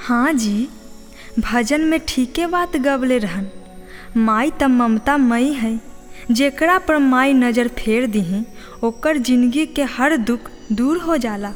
हाँ जी भजन में ठीके बात गवले रहन माई त ममता मई है जेकरा पर माई नजर फेर दिही ओकर जिंदगी के हर दुख दूर हो जाला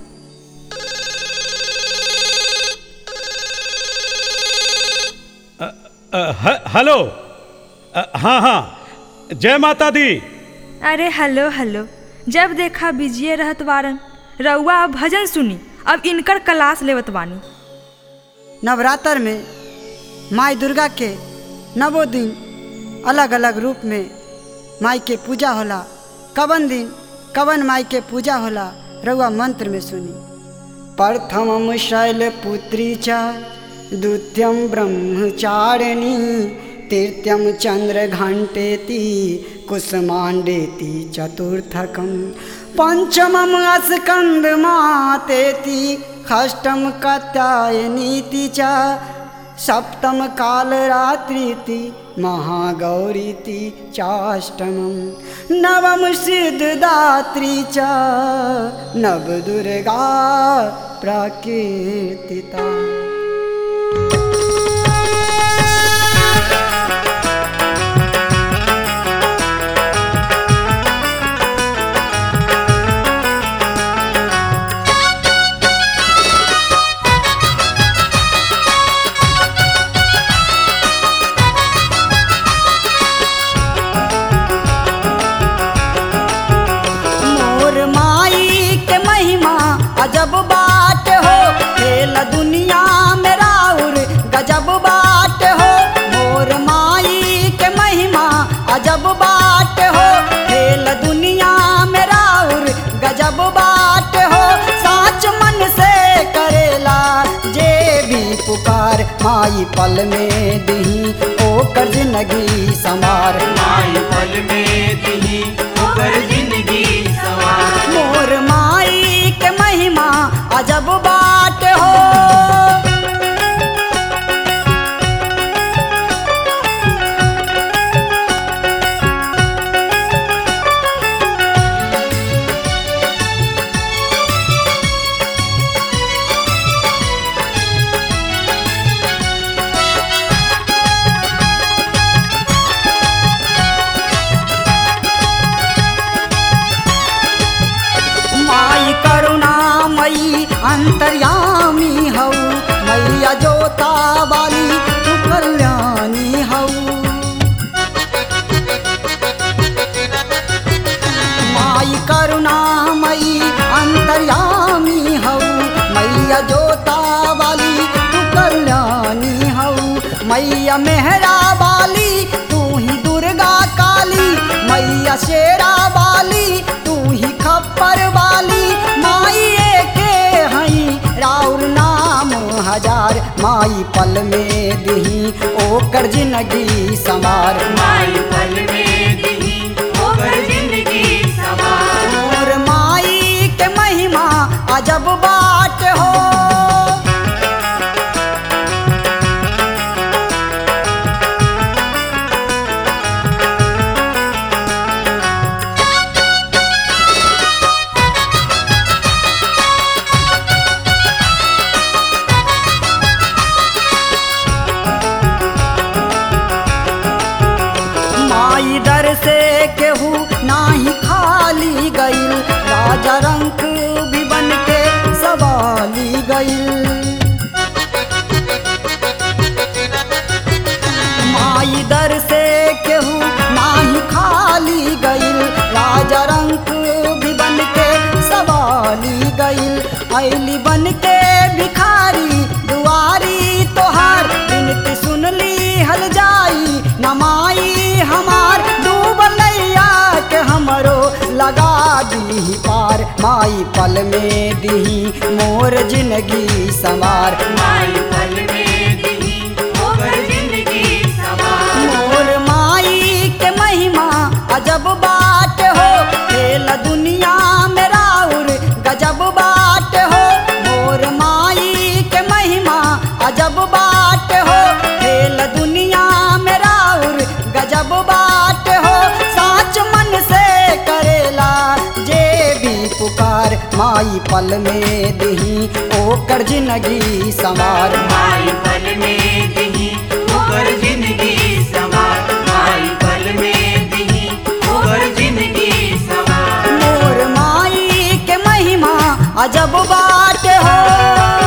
अ, ह- हेलो अ, हाँ हाँ जय माता दी अरे हेलो हेलो जब देखा बिजिए रहत वारन रउआ अब भजन सुनी अब इनकर क्लास लेवत बानी नवरात्र में माई दुर्गा के नवो दिन अलग अलग रूप में माई के पूजा होला कवन दिन कवन माई के पूजा होला रउआ मंत्र में सुनी प्रथमम शैलपुत्री च द्वितीयम ब्रह्मचारिणी तृतीयम चंद्रघंटेति कुसमांडेति चतुर्थकम पंचमम अस्कंद मातेति षष्टम कात्यायनीति च सप्तम कालरात्रीति महागौरीति चाष्टमं नवम सिद्धदात्री च नवदुर्गा प्रकीर्तिता मोर माई के महिमा अजब बाट हो खेल दुनिया में राउर गजब बाट हो मोर माई के महिमा अजब बाट हो खेल दुनिया में राउर गजब बाट हो साच मन से करेला जे भी पुकार माई पल में दी ओ कर जिंदगी समार माई पल में दी ओकर जिंदगी सवार मोर माई के महिमा अजब बाट हो माई करुणामयी अंतर्यामी हऊ मैया जोता वाली तू कल्याणी हऊ माई करुणामयी अंतर्यामी हऊ मैया जोता वाली तू कल्याणी हऊ मैया मेहरा वाली तू ही दुर्गा काली मैया शेरा वाली तू ही खप्पर वाली माई के हई राउर नाम हजार माई पल में दही ओकर जिंदगी समार माई पल में दी ओकर जिंदगी सवार मोर माई के महिमा अजब बाट हो माई दर से केहू नाही खाली गईल राजा रंक भी बन के सवाली गईल माई दर से केहू नाही खाली गईल राजा रंक भी बन के सवाली गईल ऐली बन के भिखारी दुआरी तोहार बिनती सुनली हल जाई नमाई हमार डूबल नैया के हमरो लगा दी पार माई पल में दी मोर जिंदगी समार माई पल में दी ओकर जिंदगी सवार मोर माई के महिमा अजब बाट हो खेल दुनिया में राउर गजब बाट हो मोर माई के महिमा अजब बाट हो खेल दुनिया में राउर गजब बाट हो साच मन से करेला जे भी पुकार माई पल में दही ओकर जिंदगी संवार माई अजब बाट हो